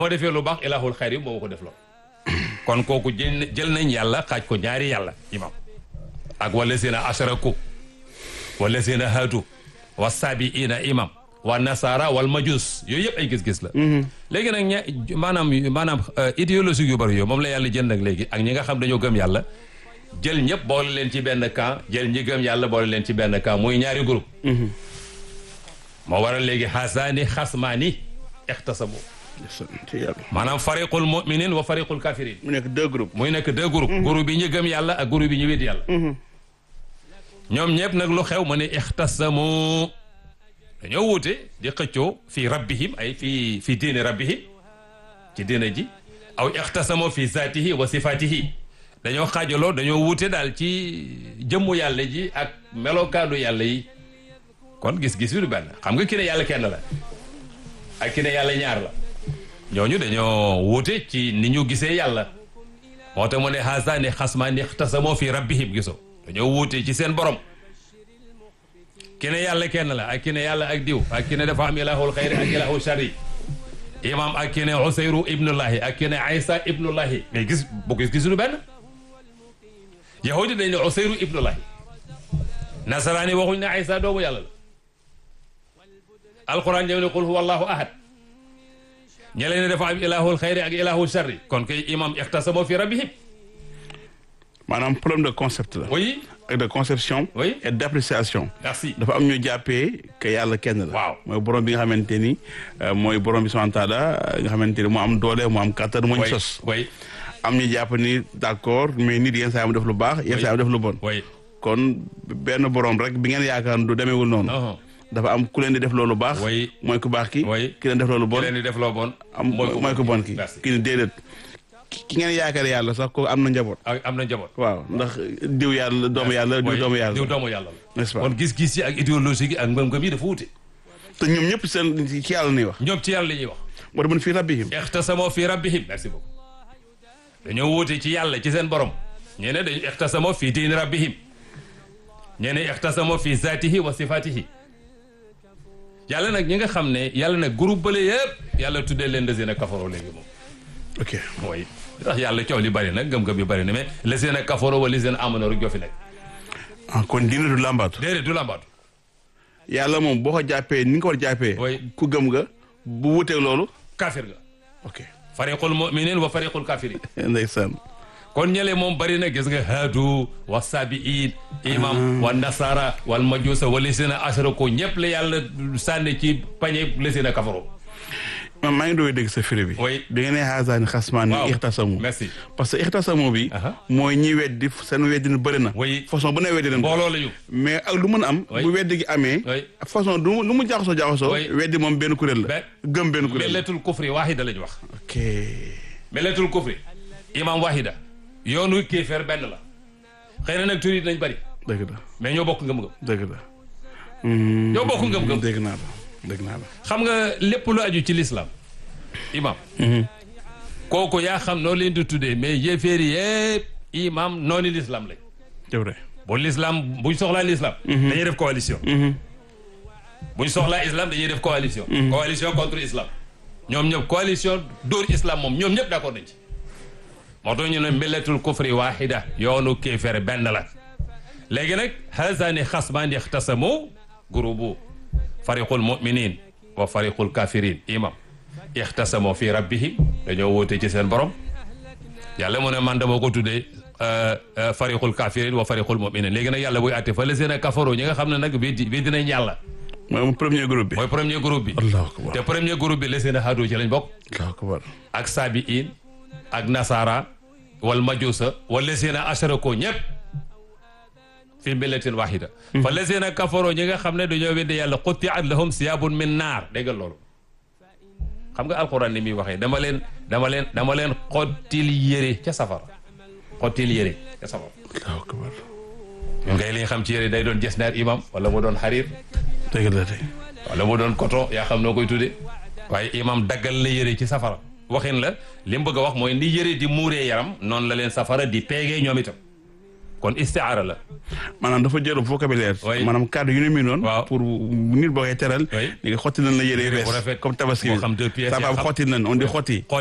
moo defee lu baax ilahul xayri moo ko def lool kon kooku jël jël nañ yàlla xaaj ko ñaari yàlla imam ak wala seen a asharaku wala seen a haatu wa sabiina imam wa nasara wal majus yooyu yëpp ay gis-gis la léegi nag ña maanaam maanaam idéologie yu bari yooyu moom la yàlla jël nag léegi ak ñi nga xam dañoo gëm yàlla jël ñëpp boole leen ci benn camp jël ñi gëm yàlla boole leen ci benn camp muy ñaari groupe moo waral léegi xasaani xasmaani ixtasamu ci yàlla maanaam fariqul muminin wa fariqul kafirin mu nekk deux groupes muy nekk deux groupes groupe bi ñu gëm yàlla ak groupe bi ñu wét yàlla ñoom ñëpp nag lu xew mu ne ixtasamu dañoo wuute di xëccoo fii rabbihim ay fii fii diine rabbihim ci diine ji aw ixtasamu fi zaatihi wa sifaatihi dañoo xaajaloo dañoo wuute daal ci jëmmu yàlla ji ak melokaanu yàlla yi kon gis-gis bi du benn xam nga ki ne yàlla kenn la ak ki ne yàlla ñaar la ñooñu dañoo wuute ci ni ñu gisee yàlla moo tax mu ne hasaani xasmaani ixtasamoo fi rabbihim gisoo dañoo wuute ci seen borom ki ne yàlla kenn la ak ki ne yàlla ak diw ak ki ne dafa am ilahul xayri ak ilahul shari imam ak ki ne usayru ibnullahi ak ki ne aysa ibnullahi mais gis bu gis gisuñu benn yahudi dañ ne usayru ibnullahi nasaraani waxuñ ne aysa doomu yàlla la alquran ñëw ne qul huwa allahu ahad ñele ne dafa am ilahul xayri ak ilahul shari kon kay imam ixtasamo fi rabbihim maanaam problème de concept la oui ak de conception Oui. et d'appréciation merci dafa am ñu jàppee que yàlla kenn la Waaw. mooy borom bi nga xamante ni euh, mooy borom bi subhanahu wa taala nga xamante ni mu am doole mu am kàttan moo ñu oui sos oui am ñu jàpp ni d'accord mais nit yenn saa yi mu def lu baax yenn Oui. saa yi mu def lu bon oui kon benn borom rek bi ngeen yaakaar du demeewul noonu non dafa am ku leen di def loolu baax Oui. mooy ku baax ki Oui. ki leen def loolu ki bon leen di def loo bon am mooy ku bon ki merci ki ni déedéet ki ki ngeen yaakaar yàlla sax ko am na njaboot ak am na njaboot waaw ndax diw yàlla doomu yàlla diw Oui, doomu yàlla diw doomu yàlla la n'est-ce pas kon gis-gis yi ak idéologie gi ak ngëm-ngëm yi dafa wute te ñoom ñëpp seen ci yàlla nuy wax ñoom ci yàlla la ñuy wax moo demoon fii rabbihim ixtasamoo fi rabbihim merci beaucoup dañoo wuute ci yàlla ci seen borom ñee ne dañu ixtasamoo fi diini rabbihim ñee ne ixtasamoo fi zaatihi wa sifaatihi yàlla nag ñi nga xam ne yàlla nag groupe bële yëpp yàlla tuddee leen lazina kafaroo léegi moom ok mooy ndax yàlla coow li bari nag ngëm-ngëm yi bari na mais lazina kafaroo wa lazina amano rek joo fi nekk ah kon diine du làmbaatu déedéet du lambaatu yàlla moom boo ko jàppee ni nga ko war a jàppee Oui. ku gëm nga bu wuteeg loolu kaafir nga ok fariqul muminin wa fariqul kafirin ndeysaan kon ñële moom bari na gis nga haadu wa sabiin imam wa nasara wal majusa wa lisina ashrako ñëpp la yàlla sànni ci pañe lisina kafaro man maa ngi doon dégg sa firi bi Oui. bi nga nee xaasaani xasmaani Waaw. ixtasamu merci parce que ixtasamu bi Aha. mooy ñi weddi seen weddi na bëri na Oui. façon bu ne weddi nañ ko mbooloo la ñu mais ak lu mën a am Oui. bu weddi gi amee Oui. façon du lu mu jaxasoo jaxasoo Oui. weddi moom benn kuréel la Be- gëm benn kuréel la meletul kufri wahida la ñu wax ok meletul kufri imam wahida yoonu kéeféer benn la xëy na nag tur yi nañ bari dëgg la mais ñoo bokk ngëm-ngëm dëgg la Hmm, ñoo bokk ngëm-ngëm dégg naa la dégg naa la xam nga lépp lu aju ci l'islam imam kooku yaa xam noo leen di tuddee mais yéeféeri yëpp imam noonu l'islam lañ c'est vrai bu l'islam buñ soxlaa l'islam dañuy def coalition buñ soxlaa islam dañuy def coalition coalition contre islam ñoom ñëpp coalition dóor islam moom ñoom ñëpp d'accord nañ ci moo tax ñu ne millatul kufri wahida yoonu kéefere benn la léegi nag haazani xasmaani ixtasamu groupe fariqul muminin wa fariqul kafirin imam ixtasamu fi rabbihim dañoo wóote ci seen borom yàlla mu ne man dama ko tuddee fariqul kafirin wa fariqul muminin léegi nag yàlla buy àtte fa la seen a kafaro ñi nga xam ne nag bii di bii dinañ yàlla mooy premier groupe bi mooy premier groupe bi allahu akbar te premier groupe bi la seen a haadu ci lañ bokk allahu akbar ak sabiin ak nasara wal majusa wala seen a asharako ñëpp fi millatin wahida fa la seen a kafaro ñi nga xam ne dañoo weddi yàlla qutti'at lahum siyabun min naar dégg nga loolu xam nga alquran ni muy waxee dama leen dama leen dama leen xottil yére ca safara xottil yére ca safara allahu akbar ñun ngay li nga xam ci yére day doon jesneer imam wala mu doon xariir dëgg la de wala mu doon coton yaa xam noo koy tudde waaye imam daggal la yére ci safara waxin la li mu bëgg a wax mooy ni yére di muuree yaram noonu la leen safara di peegee ñoom itam kon istiaara la maanaam dafa jël vocabulaire Oui. maanaam kàddu yu ne mii noonu Waaw. pour nit boo koy teral Oui. ni nga xotti nañ la yére yu Yére bu bees rafet. comme tabaski Moo xam deux pièces sa yaa femme xam. xotti nañ on dit xotti